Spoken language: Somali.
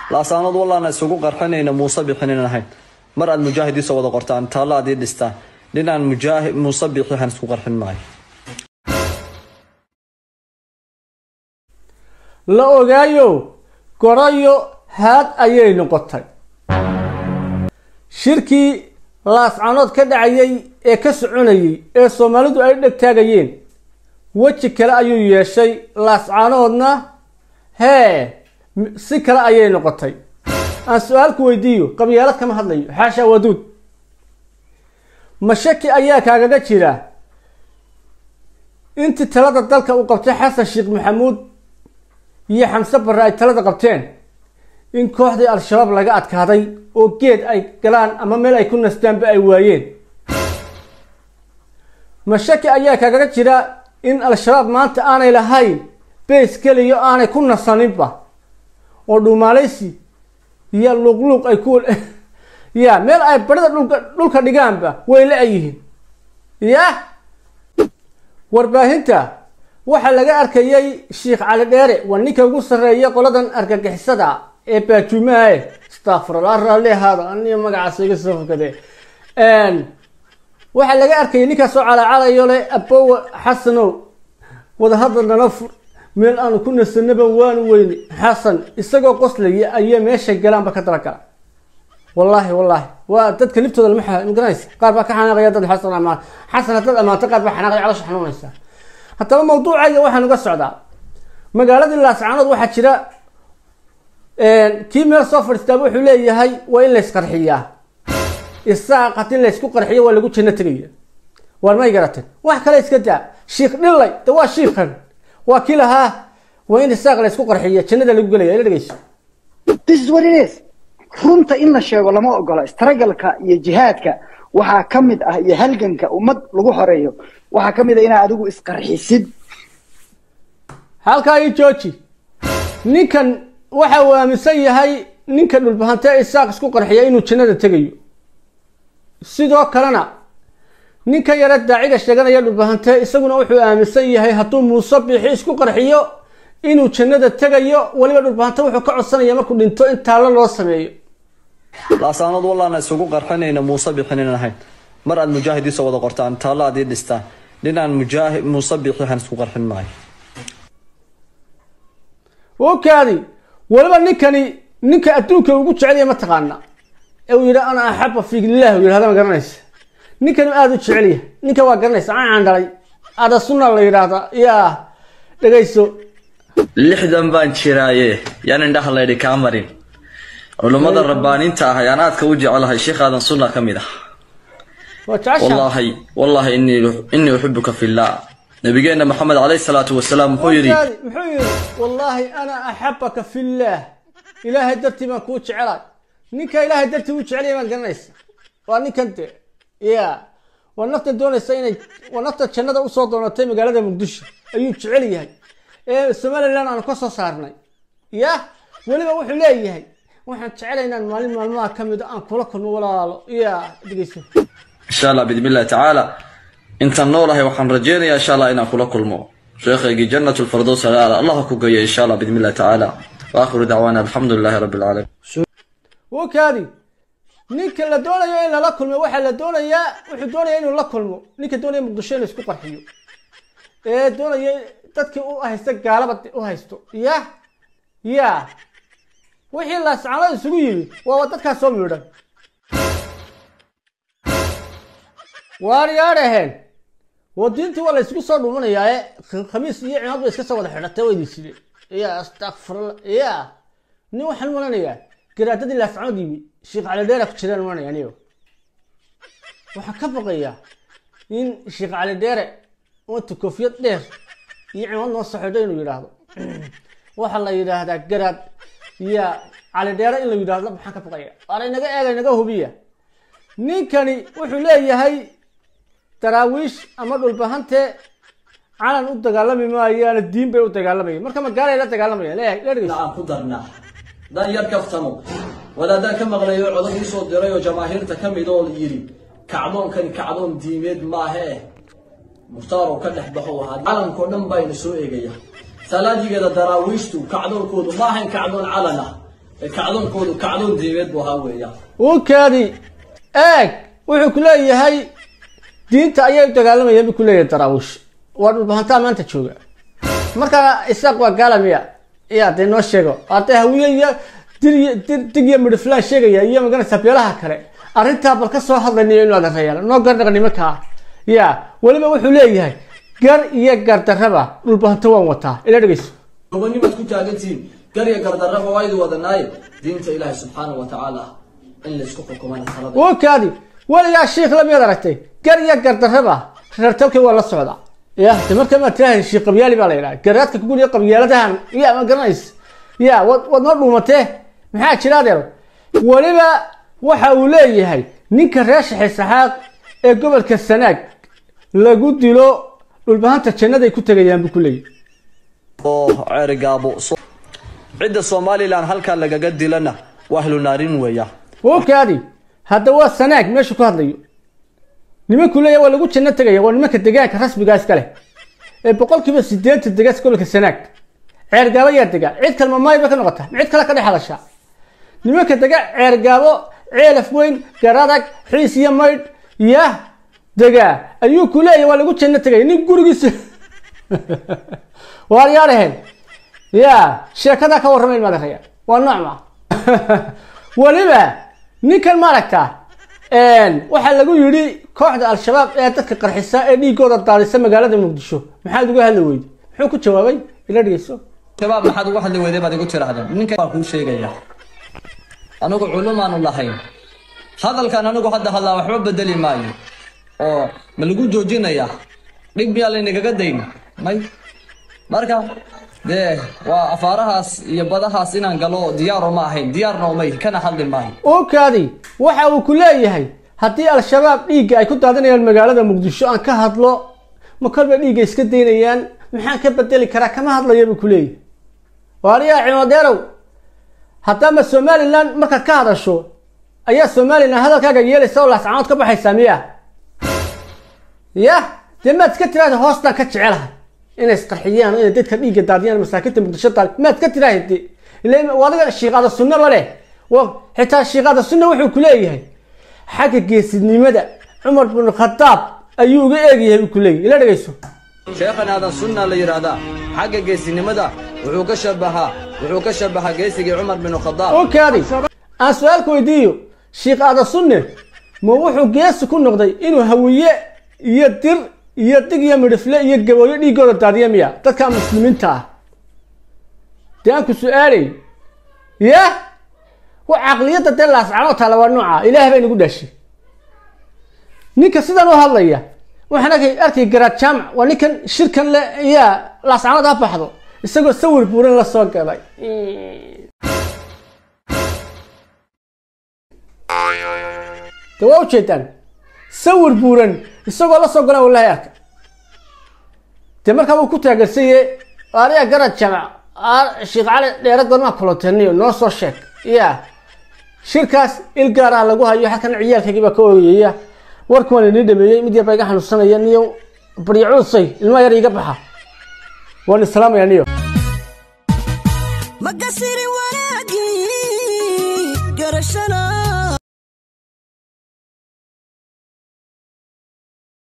laasaanood wallaana isugu qarxinayna muuse bixinin ahayn mar aad mujaahidiisa wada qortaan taallo aad ii dhistaan dhinaan mujaahid muuse bixi waxaan isku qarxin maayo la ogaayo gorayo haad ayay noqotay shirkii laascanood ka dhacayay ee ka soconayay ee soomaalidu ay dheg taagayeen weji kale ayuu yeeshay laascanoodna hee si kale ayay noqotay aan su-aalku weydiiyo qabyaalad kama hadlayo xaasha waduud mashaki ayaa kaagaga jira intii talada dalka uu qabtay xasan sheekh maxamuud iyo xamse barre ay talada qabteen in kooxdii al-shabaab laga adkaaday oo geed ay galaan ama meel ay ku nastaanba ay waayeen mashaki ayaa kaagaga jira in al-shabaab maanta aanay lahayn beys keliya aanay ku nasaninba oo dhuumaalaysi iyo luuqluuq ay ku ya meel ay barida dhulka dhulka dhigaanba way la-yihiin ya warbaahinta waxaa laga arkayay sheikh cali dheere waa ninka ugu sarreeya qoladan argagixisada ee baajuumaha astafurallah raalli ahaada aniga magacaas iga soo fakade waxaa laga arkayay ninkaasoo calacalayo le abowa xasanow wadahadal nala fur meel aanu ku nasanaba waanu weyne xasan isagoo qoslaya ayaa meeshay galaanba ka dalagala wallaahi wallaahi waa dadka liftooda lama magaranaysa qaar baa ka xanaaqaya dad xasan amaan xasan haddaad amaanto qaar baa xanaaqaya calosha xanuunaysa haddaba mawduucayga waxaan uga socdaa magaaladii laascaanood waxaa jira kii meel soo fadhiistaaba wuxuu leeyahay waa in laysqarxiyaa isaaq haddii laysku qarxiyo waa lagu janno tegaya waar may garateen wax kale iska daa shiikh dhillay de waa shiikhan waa kii lahaa waa in isaaq laysku qarxiya jannada lagu gelaya ila dhegeyso this is what it is runta in la sheego lama ogola istaragalka iyo jihaadka waxaa ka mid ah iyo halganka ummad lagu xoreeyo waxaa ka mid ah inaad adigu isqarxisid halkaa ii jooji ninkan waxa uu aaminsan yahay ninka dhulbahante isaaq isku qarxiya inuu jannada tegayo sidoo kalena ninka yare daaciga sheeganaya dhulbahante isaguna wuxuu aaminsan yahay hadduu muuse biixi isku qarxiyo inuu jannada tegayo weliba dhulbahante wuxuu ka codsanaya markuu dhinto in taallo loo sameeyo laasaanood wallaana isugu qarxinayna muuse bixinin ahayn mar aad mujaahidiisa wada qortaan taallo aad ii dhistaan dhinaan mujaahid muuse bixi waxaan isku qarxin maayo okaadi weliba ninkani ninka adduunka ugu jecelya mataqaana ee uu yidhi ana axaba fiilah u yidhahda ma garanaysa ninkani aada u jecelya ninka waa garanaysa caan dhalay ada sunna la yidhaahda yaa dhegayso lixdan baan jiraaye yaan indhaha laydhi kaa marin culummada rabbaaninta ah ayaan aadka u jecelahay sheekaadan sunna ka mid ah waa jecesha wallaahi wallaahi innii innii uxibuka fillah nabigeenna maxamed calayhi salaatu wasalaam wuxuu yidhi Okaadi, muxuu yidhi wallaahi ana axabaka fillaah ilaahay dartii baan kuu jecelay ninka ilaahay dartii u jecelaya baad garanaysa waa ninkan de ya waa nafta doonaysa inay waa nafta jannada usoo doonatay magaalada muqdisho ayuu jecel yahay ee somaliland aanu ka soo saarnay ya weliba wuxuu leeyahay waxaan jecelahay inaan maalin maalmaha ka mid a aan kula kulmo walaalo ya dhegeyso insha allah biidni illahi tacaala intaan noolahay waxaan rajeynayaa insha allah inaan kula kulmo sheekhaygii jannat lfirdows alaala allah ha ku geeyo insha allah biidni illahi tacaala waakhiru dacwaana alxamdu lilahi rabbi alcaalamiin wakaadi ninka la doonayo in lala kulmo waxaa la doonayaa wuxuu doonaya inuu la kulmo ninka doonaya muqdisho inuu isku qarxiyo ee doonaya dadkii u haysta gaalaba u haysto ya ya wixii laascanood isugu yimi waa dadkaas soo miidhan waar yaadhaheen wadiintii waa la isugu soo dhumanayaa ee khamiis iyo cimaad bay iska soo wada xidhatay waa idin sideen ya astakfirullah ya nin waxaan malanayaa garaadadii laascanood yimi sheekh cali dheera ku jiraan malanaya anigo waxaan ka baqayaa in sheekh cali dheere wanta koofiyad dheer iyo cimaad noo soo xidho inuu yidhaahdo waxaa la yidhaahdaa garaad iyo cali dheere in la yidhaahdo maxaan ka baqaya waana inaga eega inaga hubiya ninkani wuxuu leeyahay daraawiish ama dhulbahante calan u dagaalami maayaana diin bay u dagaalamayaan marka magaalay la dagaalamayaan leeyahay la dhegeyso aan ku darnaa haddaan yar kaftamo wadaadaan ka maqlayo codad ii soo diray oo jamaahiirta ka mid oo yidhi kacdoonkani kacdoon diimeed maahe eh mukhtaar oo ka dhex baxo ahaa calankoo dhan bayna soo eegaya salaadigeeda daraawiishtu kacdoonkoodu ma ahayn kacdoon calan ah ee kacdoonkoodu kacdoon diimeed buu ahaa weeyaan ukaadi eeg wuxuu ku leeyahay diinta ayay u dagaalamayeen buu ku leeyahay daraawiish waa dhulbahantaa maanta jooga marka isaaq waa gaala miya ya dee noo sheego hadee hawiye iyo dir dir dig iyo midhiflaan sheegaya iyo maganaysa beelaha kale arrintaa bal ka soo hadlaynayo inu adeerayaal noo gardhaqa nimankaa ya weliba wuxuu leeyahay gar iyo gardarraba dhulbahanto waan wataa ila dhegeyso gobonimaad ku taagantihiin garya gardarraba waa idi wadanaaye diinta ilaahay subxaana wa tacaala in laysku xukumana talada wakaadi weligaa shiikh lamiyaad aragtay gar iyo gardarraba reertalkii waa la socda ya de marka maad tiraahda shiikh qabyaali baa la yidhaha garaadka kuguliya qabyaaladahan ya ma garanays ya wad waad noo dhuumatee maxaa jira adeer weliba waxa uu leeyahay ninka reer shaxay saxaaq ee gobolka sanaag lagu dilo dhulbahanta jannaday ku tegayaan buu ku leeyahy oo ceerigaabo so- cidda somalilan halkaa lagaga dilana waa ahlu naarin weeya wakaadi hadda waa sanaag meeshu ku hadlayo nimanku leeyahay waa lagu janno tegaya waa nimanka degaanka rasmigaa iska leh ee boqolkiiba sideetan degaas gobolka sanaag ceergaabo yaa dega cid kalma maay bay ka noqota ma cid kale ka dhex hadashaa nimanka dega ceergaabo ceelaf weyn garadag xiis iyo maydh ya dega ayuu ku leeyahay waa lagu janno tegaya nin gurigiisa waar yaa dhaheen ya sheekadaa ka warramayn maad araya waa noocma weliba ninkan maaragta waxaa lagu yidhi kooxda al-shabaab ee dadka qarxisa ee dhiigooda daadisa magaalada muqdisho maxaad uga hadli weyday muxuu ku jawaabay ila dhegeyso shabaab maxaad uga hadli weyday baad igu tirahdeen ninka waa kuu sheegaya anigu culumaanu lahayn hadalkan anigu hadda hadlaa waxba bedeli maayo oo ma lagu joojinaya dhib miyaa laynagaga dayn may marka dee waa afaarahaas iyo badahaas inaan galo diyaaro ma ahayn diyaarna umay kana hadli maayo okaadi waxa uu ku leeyahay haddii al-shabaab dhiigga ay ku daadinayaan magaalada muqdisho aan ka hadlo ma kolba dhiigga iska daynayaan maxaan ka bedeli karaa kama hadlaya buu ku leeyahay waariyaa cimadeerow haddaama somalilan markaad ka hadasho ayaa somalilan hadalkaaga yeelaysa oo laascanood ka baxaysaa miya ya dee maad iska tiraahda hoostaan ka jecelahay inay isqarxiyaan oo inay dadka dhiigga daadiyaan masaakiinta muqdisho daal maad iska tiraahda ila adiga shiiqaada sunnaba leh wa xitaa shiiqaada sunna wuxuu ku leeyahay xagga geesinimada cumar bin khadaab ayuu uga eegyahay buu ku leeyahay ila dhegeyso sheekhan aadan sunna la yidhaahdaa xagga geesinimada wuxuu ka shabahaa wuxuu ka shabahaa geesigii cumar bin khadaab okaadi aan su-aalka weydiiyo shiikh aada sunne ma wuxuu geesi ku noqday inuu hawiye iyo dir iyo dig iyo midhifle iyo gabooyo dhiigooda daadiya miya dadka muslimiinta ah dee aan ku su-aalay ya wa caqliyadda dee laascano taala waa nooca ilaah baa inagu dhaashay ninka sidan u hadlaya waxaan arkay arkay garaad jaamac waa ninkan shirkan le yaa laascanood ha baxdo isagoo sawir buuran la soo galay de waa ujeedaan sawir buuran isagoo la soo galan wallahi arka dee markaa wuu ku taageersaye ariya garad jamac sheekh cali dheere gormaa kuloteniyo noo soo sheeg ya shirkaas il gaar ah lagu hayo halkan ciyaalkaygii baa ka oogayaya warkuwaan inii dhameeyey mid yar baa iga xanuunsanaya niyo baryacuusay ilmaha yar iga baxa waan islaamaya niyo